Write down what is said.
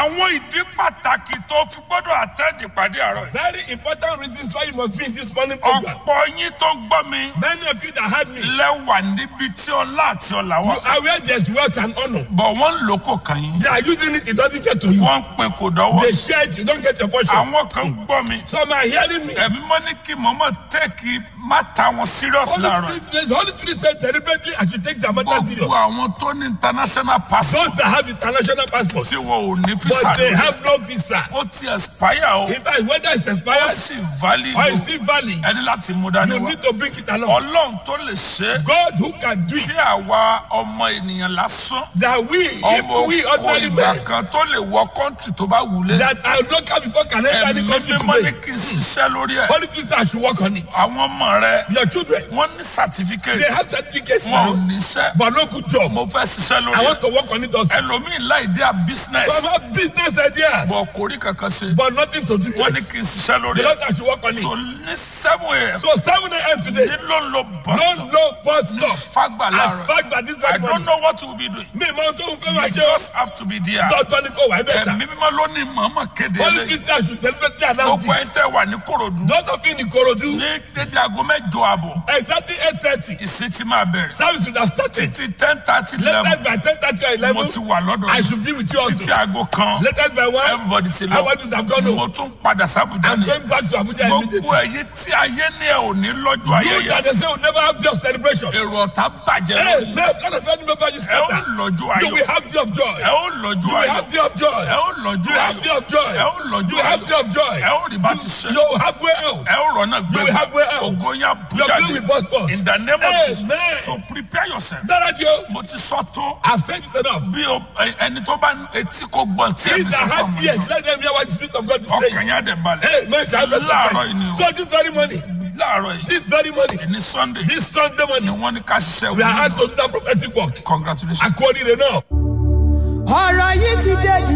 àwọn ìdí pàtàkì tó fi gbọ́dọ̀ àtẹ́ẹ̀dì pàdé àárọ̀ yìí. Very important reasons why you must be in this morning program. ọ̀pọ̀ yín tó ń gbọ́ mi Many of you that heard me, lẹ́wà níbi tí ọlá àti ọlà wà. you are where there's wealth and honor. bọ̀ wọ́n ń lò kó kàn yín. They are using it, it doesn't get to you. wọ́n ń pin kò dọ́wọ́. They share it, you don't get your portion. àwọn kan ń gbọ́ mi. Some are hearing me. ẹ̀mí mọ́ ní kí mọ̀mọ́ tẹ́ẹ̀kì má ta wọn serious Holy láàárọ̀. Spirit, the Holy Spirit said deliberately, I should take the matter gbogbo serious. àwọn tó ní international passport Those that have international passports, tí wọn ò ní fisa but they lórí. have no visa. ó ti expire o. In fact, whether it's ó expired sì valid or o. it's still valid, ẹni láti mú dání you wá. need to bring it along. ọlọ́run tó lè ṣe é. God who can do tí it, àwa ọmọ ènìyàn lásán. that we, ọmọ if we kò ordinary ìgbà men, kan tó lè wọ kọ́ńtì tó bá wulẹ̀. that are local before can enter any ẹ̀mí country mímọ́ ní today. kí n ṣiṣẹ́ lórí ẹ̀. Holy Spirit, I should work on it. àwọn ọmọ rẹ Your children, wọ́n ní certificate they have certificates wọn ò now, níṣẹ́. but no good job. mo fẹ́ ṣiṣẹ́ lórí I ẹ̀. want to work on it also. ẹlòmíì láì dé à business. Some have business ideas, bọ̀ kò rí kankan ṣe. but nothing to do with wọ́n ní it. kí n ṣiṣẹ́ lórí The ẹ̀. Lord, I should work on so it. ní seven a.m. So 7 a.m. today, ní ló ń lo bus no stop no bus ní stop. fagba At láàárọ̀. fact that this I very don't morning, know what you will be doing. me máa tó fẹ́ you máa ṣe o. just have to be there. Tọ́tọ́ ni kò wá ẹ bẹ́ẹ̀ ta. ẹ̀mí mímọ́ ló ní mọ̀ọ́mọ̀ kéde Holy eléyìí. Spirit, I should deliberately announce gbogbo ẹ̀ this. tẹ́ wà ní korodu. Those of you in Ikorodu, ní dédé aago mẹ́jọ àbọ̀ exactly 8.30, ìsìn ti máa bẹ̀rẹ̀. service would have started. títí ten thirty eleven Latest by 10.30 or mo ti 11, wà lọ́dọ̀ I yìí. should be with you also. títí aago kan Latest by 1, everybody ti I lọ. want to have gone mo home. tún padà sábùjá I'm ni. going back to Abuja gbogbo immediately. ẹ̀yin tí ayé ní ẹ̀ ò ní lọ́jọ́ You ayẹyẹ. that they say will never have just celebration. èrò ọ̀tá bàjẹ́ Hey, lórí. man, none of any member you ẹ ó scatter. lọ́jọ́ You ayọ̀. will have day of joy. ẹ ó lọ́jọ́ You will ayọ̀. have day of joy. ẹ ó lọ́jọ́ You will have ayọ̀. day of joy. ẹ ó You lọ́jọ́ will have ayọ̀. day of joy. ẹ ó rí bá ti ṣe. You will have way out. ẹ ó rọ̀nà gbé. You will have way out. ògo yẹn Your bùjáde. bill will burst forth. in the name of Amen. Jesus. so prepare yourself. Dára jẹ́ o. mo ti sọ tó. I've said it enough. bí o ẹ- ẹni tó bá etí kò gbọ́n tí He ẹ̀mí that sọ fún has ọmọ ears, náà. let them hear what the Spirit of God is saying. ọkàn yẹn á dẹ̀ balẹ̀. Hey, man, shall I bless láàárọ̀ yìí ni the o. So this very morning, láàárọ̀ yìí this very morning, ní sunday this Sunday ni morning, wọ́n ní ká ṣiṣẹ́ we are out wọ́n to do that prophetic work. congratulations. According to now. ọ̀rọ̀ yìí ti dé di